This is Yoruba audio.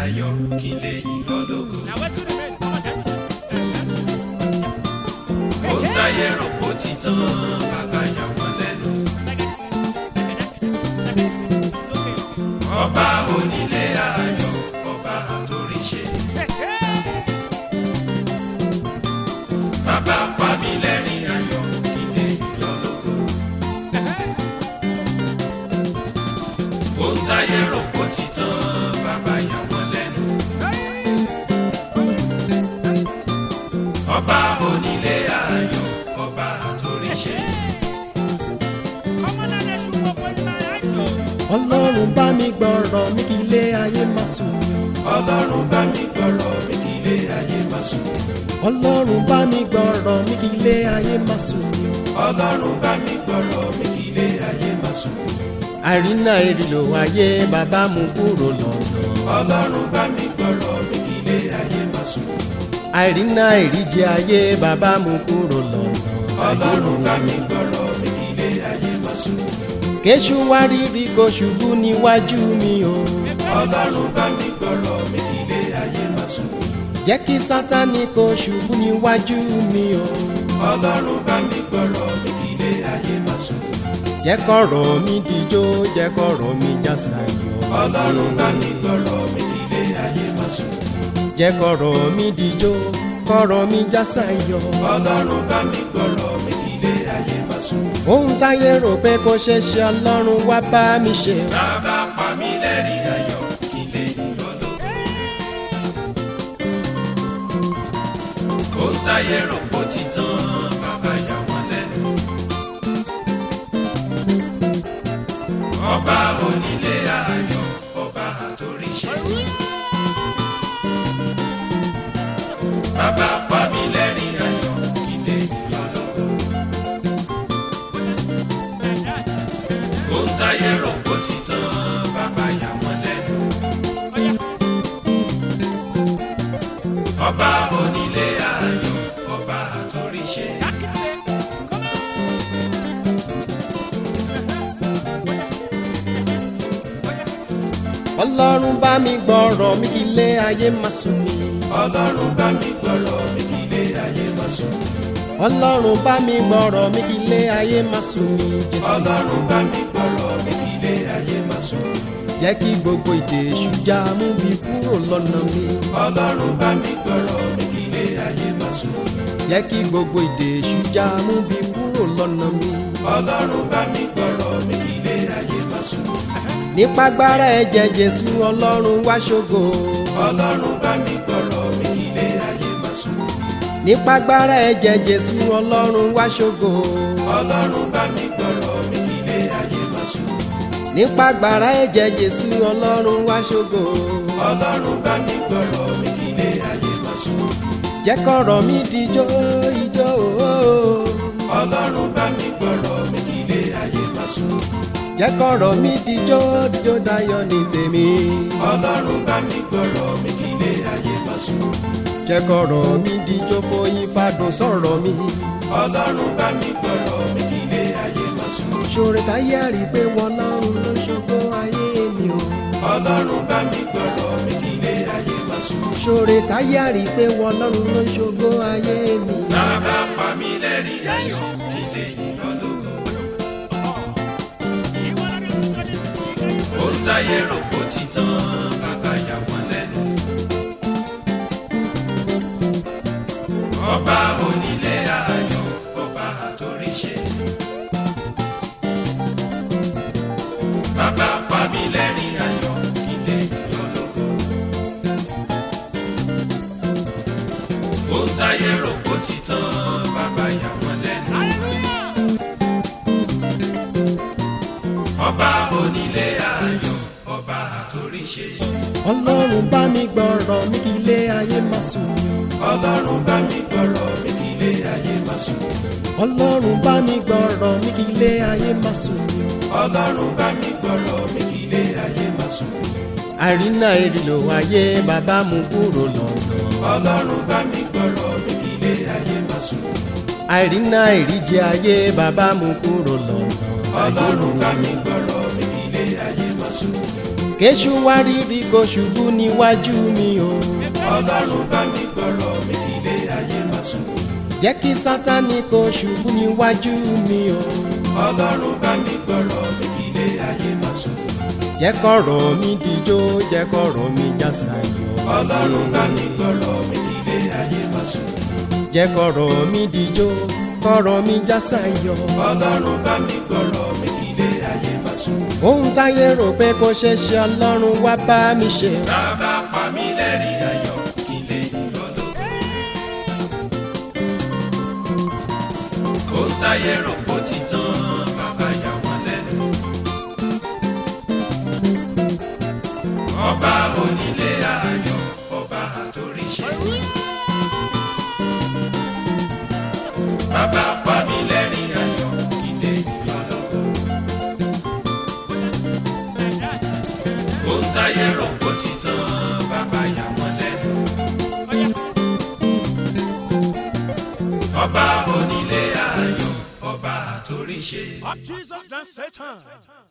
ayọ̀ kí n lè yìn ọ́ lógo. Now wetin remain? Come on, dance. ohun táyé rò kó ti tán bàbá yà wọ́n lẹ́nu. Like this, like that, like this. It's okay. ọba onílé ayọ̀ ọba àtòríṣe. Hey, hey. bàbá pa mí lẹ́rìn ayọ̀ kí n lè yìn ọ́ lógo. ohun táyé rò kó ti tán bàbá yà wọ́n lẹ́nu. ọba onílé ayọ̀ ọba àtòríṣe. Come on, and let's shoot up with my eyes, oh. ọlọ́run bá mi gbọ́rọ̀ mi kí ilé ayé má sùn mí ọlọ́run bá mi gbọ́rọ̀ mi kí ilé ayé má sùn. ọlọ́run bá mi gbọ́rọ̀ mi kí ilé ayé má sùn mí ọlọ́run bá mi gbọ́rọ̀ mi kí ilé ayé má sùn. àrínà ìrìlò ayé bàbá mú kúrò lọ́nà ọlọ́run bá mi gbọ́rọ̀ mi kí ilé ayé má sùn. àrínà ìríjẹ ayé bàbá mú kúrò lọ́nà ọlọ́run bá mi gbọ́rọ̀ mi kí ilé ayé má sùn. kéṣù wá rírí kó ṣubú níwájú mi o ọlọ́run bá mi gbọ́rọ̀ mi kí ilé ayé má sùn. jẹ́ kí sátánì kó ṣubú níwájú mi o ọlọ́run bá mi gbọ́rọ̀ mi kí ilé ayé má sùn. jẹ́ kọ̀rọ̀ mi dijó jẹ́ kọ̀rọ̀ mi jásayọ̀ ọlọ́run bá mi gbọ́rọ̀ mi kí ilé ayé má sùn. jẹ́ kọ̀rọ̀ mi dijó kọ̀rọ̀ mi jásayọ̀ ọlọ́run bá mi gbọ́rọ̀ mi kí ilé ayé má sùn. ohun táyé rò pé kò ṣeé ṣe ọlọ́run wá bá mi ṣe bàbá pa mí lẹ́rìn ayọ̀ kí n lè yìn ọ́ lógo. ohun táyé rò kó ti tán bàbá yà wọ́n lẹ́nu. ọba onílé ayọ̀ ọba àtòríṣe. bàbá pa mí lẹ́rìn ayọ̀ kí n lè yìn ọ́ lógo. ohun táyé rò kó ti tán bàbá yà wọ́n lẹ́nu. ọba onílé ayọ̀ ọba àtòríṣe. ọlọ́run bá mi gbọ́rọ̀ mi kí ilé ayé má sùn mí ọlọ́run bá mi gbọ́rọ̀ mi kí ilé ayé má sùn. ọlọ́run bá mi gbọ́rọ̀ mi kí ilé ayé má sùn mí jésù ọlọ́run bá mi gbọ́rọ̀ mi kí ilé ayé má sùn. jẹ́ kí gbogbo ìdè èṣù já mú mi kúrò lọ́nà mi ọlọ́run bá mi gbọ́rọ̀ mi kí ilé ayé má sùn. jẹ́ kí gbogbo ìdè èṣù já mú mi kúrò lọ́nà mi ọlọ́run bá mi gbọ́rọ̀ mi kí ilé ayé má sùn. nípa agbára ẹ̀jẹ̀ jésù ọlọ́run wá ṣògo ọlọ́run bá mi gbọ́rọ̀ mi kí ilé ayé má sùn. nípa agbára ẹ̀jẹ̀ jésù ọlọ́run wá ṣògo ọlọ́run bá mi gbọ́rọ̀ mi kí ilé ayé má sùn. nípa agbára ẹ̀jẹ̀ jésù ọlọ́run wá ṣògo ọlọ́run bá mi gbọ́rọ̀ mi kí ilé ayé má sùn. jẹ́ kọ̀rọ̀ mi dijó ijó ooo. ọlọ́run bá mi gbọ́rọ̀ mi kí ilé ayé má sùn. jẹ́ kọ̀rọ̀ mi dijó dijó dayọ̀ ní tèmi. ọlọ́run bá mi gbọ́rọ̀ mi kí ilé ayé má sùn. jẹ́ kọ̀rọ̀ mi dijó foyín fadùn sọ̀rọ̀ mi. ọlọ́run bá mi gbọ́rọ̀ mi kí ilé ayé má sùn. ṣòro táyé àrí pé wọn lọ́run ló ṣògo ayé mi o. ọlọ́run bá mi gbọ́rọ̀ mi kí ilé ayé má sùn. ṣòro táyé àrí pé wọn lọ́run ló ṣògo ayé mi. bàbá pa mí lẹ́rìn ayọ̀ kí n lè yìn ọ́ lógo. ohun táyé rò kó ti tán bàbá yà wọ́n lẹ́nu. ọba onílé ayọ̀ ọba àtòríṣe. bàbá pa mí lẹ́rìn ayọ̀ kí n lè yìn ọ́ lógo. ohun táyé rò kó ti tán bàbá yà wọ́n lẹ́nu. ọba onílé ayọ̀ ọba àtòríṣe. ọlọ́run bá mi gbọ́rọ̀ mi kí ilé ayé má sùn mí o. ọlọ́run bá mi gbọ́rọ̀ mi kí ilé ayé má sùn. ọlọ́run bá mi gbọ́rọ̀ mi kí ilé ayé má sùn mí o. ọlọ́run bá mi gbọ́rọ̀ mi kí ilé ayé má sùn. àrínà ìrìlò ayé bàbá mú kúrò lọ́nà. ọlọ́run bá mi gbọ́rọ̀ mi kí ilé ayé má sùn. àrínà ìríjẹ ayé bàbá mú kúrò lọ́nà. ọlọ́run bá mi gbọ́rọ̀ mi kí ilé ayé má sùn. kéṣù wá rírì kó ṣubú níwájú mi o ọlọ́run bá mi gbọ́rọ̀ mi kí ilé ayé má sùn. jẹ́ kí sátani kó ṣubú níwájú mi o ọlọ́run bá mi gbọ́rọ̀ mi kí ilé ayé má sùn. jẹ́ kọ̀rọ̀ mi dijó jẹ́ kọ̀rọ̀ mi jásayọ̀ ọlọ́run bá mi gbọ́rọ̀ mi kí ilé ayé má sùn. jẹ́ kọ̀rọ̀ mi dijó kọ̀rọ̀ mi jásayọ̀ ọlọ́run bá mi gbọ́rọ̀ mi kí ilé ayé má sùn. ohun táyé rò pé kò ṣe ṣe ọlọ́run wá bá mi ṣe bàbá pa mí lẹ́rìn ayọ̀ kí lè yọ̀ lóko. ohun táyé rò pó ti tán bàbá yà wọ́n lẹ́nu. ọba onílé ayọ̀ ọba àtòríṣe. bàbá pa mí lẹ́rìn ayọ̀ kí lè yọ̀ lóko. ohun táyé rò pó ti tán bàbá yà wọ́n lẹ́nu. ọba onílé ayọ̀ ọba àtòríṣe. Up Jesus than Satan.